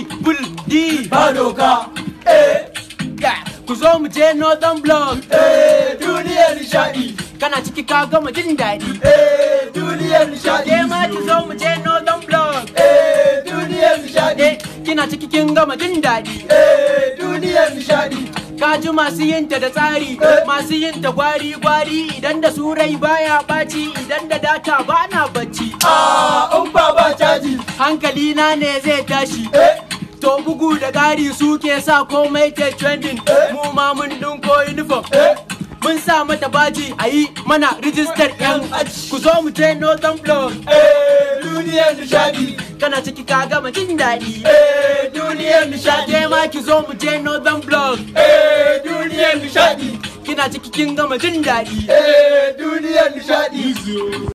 bul di ba doka eh ku zo mu je northern block eh duniyar nishadi kana ciki ka gama jin daɗi eh duniyar nishadi ke ma ki zo mu je northern block eh duniyar nishadi eh kina ciki kin gama jin daɗi eh duniyar nishadi ka ji masu yin ta da tsari masu yin ta gwari gwari idan da su rai baya ɓaci idan da data ba na bacci ah in ba ba caji hankali na ne zai tashi eh to bugu da ƙari suke sa komai ke trending mu ma mun dinko uniform eh mun sa mata baji a yi mana rijistar yan aji ku zo mu je northern block eh duniyar nishadi kana ciki ka gama jin daɗi eh duniyar nishadi ke ma ki zo mu je northern block eh duniyar nishadi kina ciki kin gama jin daɗi eh duniyar nishadi